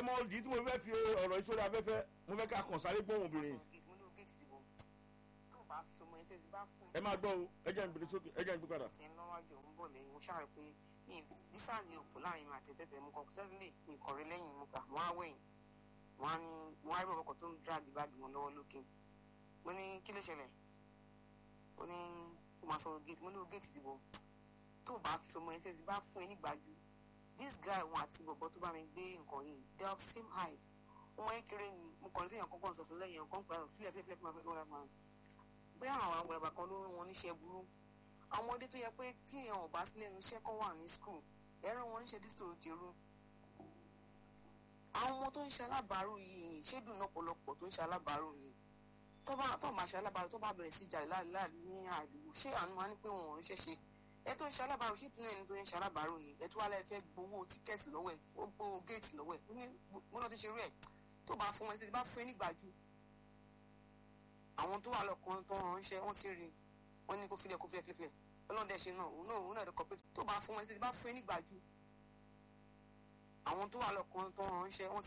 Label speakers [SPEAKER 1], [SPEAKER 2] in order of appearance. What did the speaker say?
[SPEAKER 1] mọ ìdí tí mo fẹ́ fi ọ̀rọ̀ ìṣòro afẹ́fẹ́ mo fẹ́ ká kàn sáré gbóhùn obìnrin
[SPEAKER 2] sọ̀rọ̀ gate mo ní o gate ti bọ̀ tó o bá fi ọmọ ẹsẹ̀ ti bá fún
[SPEAKER 1] ẹ máa gbọ́ o ẹ jẹ́ ìgbèrè sókè ẹ jẹ́ ìgbè padà.
[SPEAKER 2] tí ń lọ́wọ́jọ ń bọ̀ lẹ́yìn mo ṣàrò pé mi ì bísà ní òpó láàrin mi àti tẹ́tẹ́ mo kàn kó sẹ́sílẹ̀ mi kọ̀rẹ́ lẹ́yìn mo gbà wọ́n á wẹ̀yìn wọ́n á ní wọ́n á rí ọkọ̀ tó ń dráàgì báàgì wọn lọ́wọ́ lókè mo ní kí ló ṣẹlẹ̀ ó ní ó máa sọ̀rọ̀ gate mo ní o gate ti bọ̀ tó o bá fi ọmọ ẹsẹ̀ ti bá fún ẹ nígbàjú this guy wọn àti bọ̀bọ̀ tó bá mi gbé nǹkan yìí they are same height ọmọ yẹn kéré ni mo kàn ní téèyàn kọ́kọ́ sọ fún lẹ́yìn ọkàn pẹ̀lú fílẹ̀ fílẹ̀ fílẹ̀ fílẹ̀ fílẹ̀ fílẹ̀ bóyá àwọn àgbàlagbà kan ló rán wọn níṣẹ́ burú àwọn ọmọdé tó yẹ pé tí èèyàn ò bá sí lẹ́nu iṣẹ́ kan wà ní skul ẹ̀rọ wọn níṣẹ́ dídò jẹ́rú àwọn ọmọ tó ń ṣe alábàárù yìí ṣédùn lọ́pọ̀lọpọ̀ tó ń ṣe alábàárù ni tó bá tó máa ṣe alábàárù tó bá bẹ̀rẹ̀ sí jà láàrin ní àdúgbò ṣé àánú wa ní pé wọn ò ríṣẹ́ ṣe ẹ tó ń ṣe alábàárù ṣé ìtúnú ẹni tó ń ṣe alábàárù ni ẹ tó wá lẹ́ẹ̀ fẹ́ gbowó tíkẹ́ẹ̀tì lọ́wọ́ ẹ̀ ó gbowó géètì lọ́wọ́ ẹ̀ ó ní gbọ́dọ̀ tó ṣe rú ẹ̀ tó bá fún ẹ títí bá fún ẹ nígbàjú àwọn tó wà lọ́kàn tó ránṣẹ́ wọ́n ti rí wọ́n ní kó filẹ̀ kó filẹ̀ filẹ̀ ọlọ́dẹ ṣe náà òun náà òun náà rẹ̀kọ̀ pé tó bá fún ẹ títí bá fún ẹ nígbàjú àwọn tó wà lọ́kàn tó ránṣẹ́ wọ́n